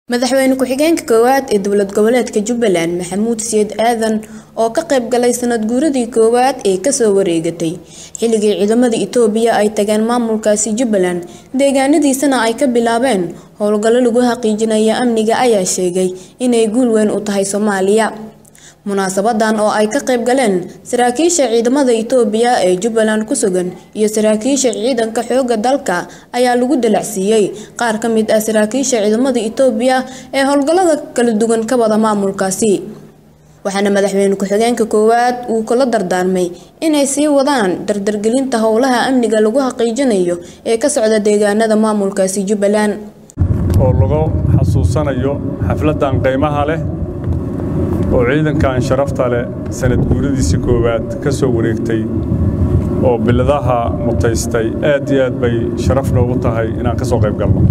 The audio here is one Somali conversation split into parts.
madaxweyne ku-xigeenka koowaad ee dowlad goboleedka jubbaland maxamuud siyaad aadan oo ka qayb galay sanad guuradii koowaad ee kasoo wareegatay xilligii ciidamada itoobiya ay tageen maamulkaasi jubbaland deegaanadiisana ay ka bilaabeen howlgallo lagu xaqiijinaya amniga ayaa sheegay inay guul weyn u tahay soomaaliya munaasabadan oo ay ka qayb galeen saraakiisha ciidamada itoobiya ee jubbaland ku sugan iyo saraakiisha ciidanka xooga dalka ayaa lagu dalacsiiyey qaar ka mid ah saraakiisha ciidamada itoobiya ee howlgallada kala duwan ka wada maamulkaasi waxaana madaxweyne ku-xigeenka koowaad uu kula dardaarmay inay sii wadaan dardargelinta howlaha amniga lagu xaqiijinayo ee ka socda deegaanada maamulkaasi jubbaland oo lagu xasuusanayo xafladan qiimaha leh oo ciidankan sharafta leh sanad guuradiisii koowaad ka soo wareegtay oo biladaha mutaystay aad iyo aad bay sharaf noogu tahay inaan ka soo qayb galno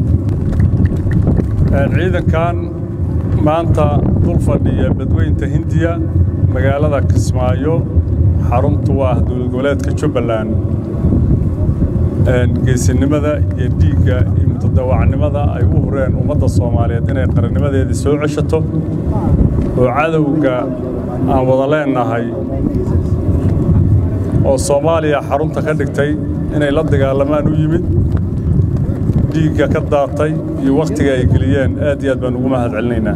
ciidankan maanta dul fadhiya badweynta hindiya magaalada kismaayo xaruntu ah dowlad goboleedka jubbaland geesinimada iyo dhiigga iyo mutadawacnimada ay u hureen ummadda soomaaliyeed inay qarannimadeedii soo ceshato oo cadowga aan wada leennahay oo soomaaliya xarunta ka dhigtay inay la dagaalamaan u yimid dhiigga ka daatay iyo wakhtiga ay geliyeen aad iyo aad baan ugu mahad celinaynaa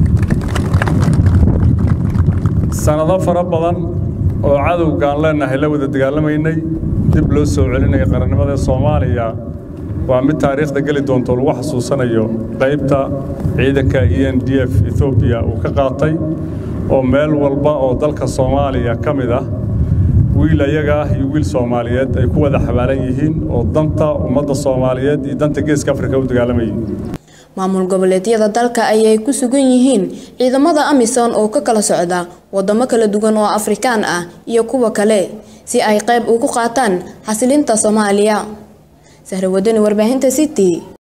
sannado fara badan oo cadowgaan leennahay la wada dagaalamaynay dib loo soo celinaya qarannimada soomaaliya waa mid taariikhda geli doonto lagu xasuusanayo qaybta ciidanka e n d f ethoobiya uu ka qaatay oo meel walba oo dalka soomaaliya ka mid ah wiil ayaga ah iyo wiil soomaaliyeed ay ku wada xabaalan yihiin oo danta ummadda soomaaliyeed iyo danta geeska afrika u dagaalamayay maamul goboleedyada dalka ayay ku sugan yihiin ciidamada amisom oo ka kala socda wadamo kala duwan oo afrikaan ah iyo kuwa kale si ay qayb ugu qaataan xasilinta soomaaliya sahrawadani warbaahinta city